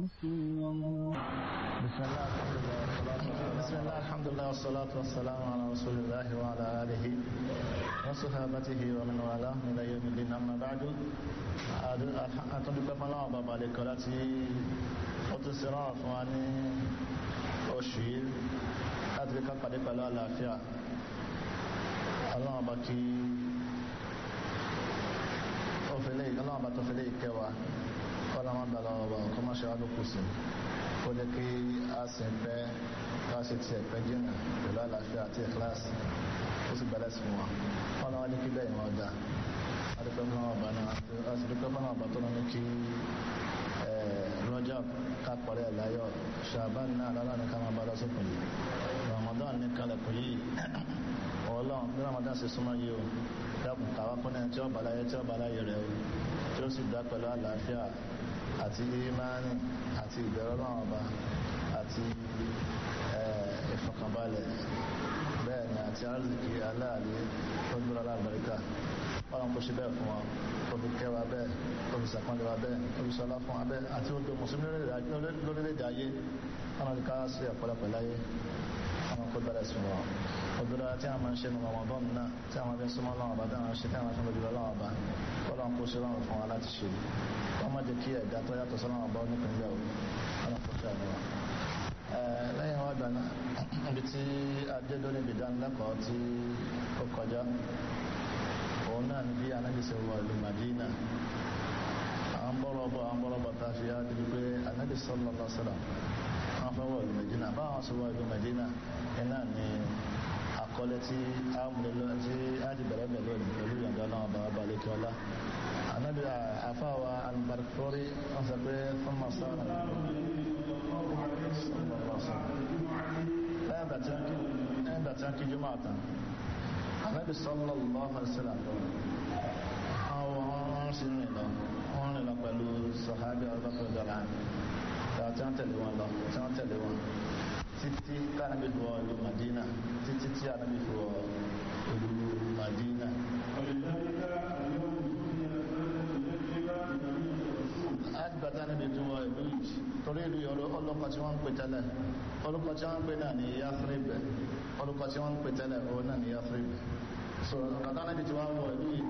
بسم الله بسم الله الحمد لله والصلاة والسلام على رسول الله وعلى آله وصحابته ومن والاه إلى يوم الدين أما بعد أتدك فلا بابا لكراتي وتسرع فواني أشير أتدك قد فلا لا فيها الله بكي ọ̀fẹ́lẹ́ ọlọ́run bá tọ́fẹ́lẹ́ ìkẹwàá kọ́lọ́mọ́ gbà lọ́wọ́ bá ọkọ́ máa ṣe wádùn sí ó jẹ́ kí a sì ń pẹ́ ká ṣe tiẹ̀ pẹ́ jìnnà pẹ̀lú àlàáfíà àti ìkíláàsì ó sì gbẹ́lẹ̀ sí wọn kọ́lọ́mọ́ ní kí bẹ́ẹ̀ wọn dá adúpẹ́ fún àwọn ọba náà àti dúpẹ́ fún àwọn ọba tó ní kí rọ́jà kápọ̀rẹ́ ẹ̀láyọ̀ ṣàbán náà lọ́la ní ká máa bá lọ́sọ̀kùn yìí ramadan ní kalẹ̀kùn yìí ọlọ́run bí ramadan ṣe súnmọ́ yìí o dákun kàwá kún ní tí ó bá láyé tí ó bá láyé rẹ̀ o tí ó sì dá pẹ̀lú àlàáfíà àti ìmánì àti ìbẹ̀rù ọlọ́run ọba àti ìfọkànbalẹ̀ bẹ́ẹ̀ ni àti arzikì aláàlú tó gbúra aláàbẹ̀ríkà ọlọ́run kò ṣe bẹ́ẹ̀ fún wa kò fi kẹwàá bẹ́ẹ̀ kò fi sàpọ́nlé wa bẹ́ẹ̀ kò fi sọlá fún wa bẹ́ẹ̀ àti odò mùsùlùmí lórílẹ̀-èdè ayé ọlọ́run ká sí ọ̀pọ̀lọpọ̀ láyé àwọn kó bẹ̀rẹ̀ sùn wọn òdúrà tí a máa ń ṣe ní Ramadan náà tí a máa fi ń súnmọ́ lọ́wọ́ bá tí a máa ń ṣe tí a máa fi ń lójú lọ́wọ́ bá ọlọ́run kó ṣe lọ́wọ́ fún wa láti ṣe wọ́n má jẹ́ kí ẹ̀dá tó yàtọ̀ sọ́lọ́wọ́ bá nípìnlẹ̀ o ọlọ́run kó ṣe àdúrà lẹ́yìn wá dáná ibi tí adédọ́ níbi ìdánilẹ́kọ̀ọ́ tí ó kọjá òun náà ní bí anábì ṣe wọ ìlú Madina àwọn bọ́rọ̀ bọ̀ àwọn bọ́rọ̀ bọ̀ tá a fi á débi pé anábì sallallahu alaihi wasallam wọ́n fẹ́ wọ ìlú Medina báwọn sọ wọ ìlú Medina iná ni àkọlé tí a múlẹ̀ tí a ti bẹ̀rẹ̀ bẹ̀rẹ̀ lónìí pẹ̀lú ìyànjọ́ náà bàbá balẹ̀ kí ọlá anábì àfáwà albarkori wọ́n sọ pé fún masana lẹ́yìn bàtí wọ́n kí jùmọ̀ àtàn anábì sallallahu alaihi wasallam àwọn sì rìn lọ wọ́n rìn lọ pẹ̀lú sọ̀hábì ọlọ́pẹ̀ dọ̀là tí wọ́n tẹ̀lé wọn lọ tí wọ́n tẹ̀lé wọn títí kánábì wọ ìlú Madina títí tí anábì fi wọ ìlú Madina. àdìgbàtà anábì tó wọ ìlú yìí torí ìlú yìí ọlọ́kọ̀ tí wọ́n ń pè tẹ́lẹ̀ ọlọ́kọ̀ tí wọ́n ń pè náà ní Yathrib ọlọ́kọ̀ tí wọ́n ń pè tẹ́lẹ̀ òun náà ní Yathrib. sọ̀rọ̀ kàtà anábì tí wọ́n wọ ìlú yìí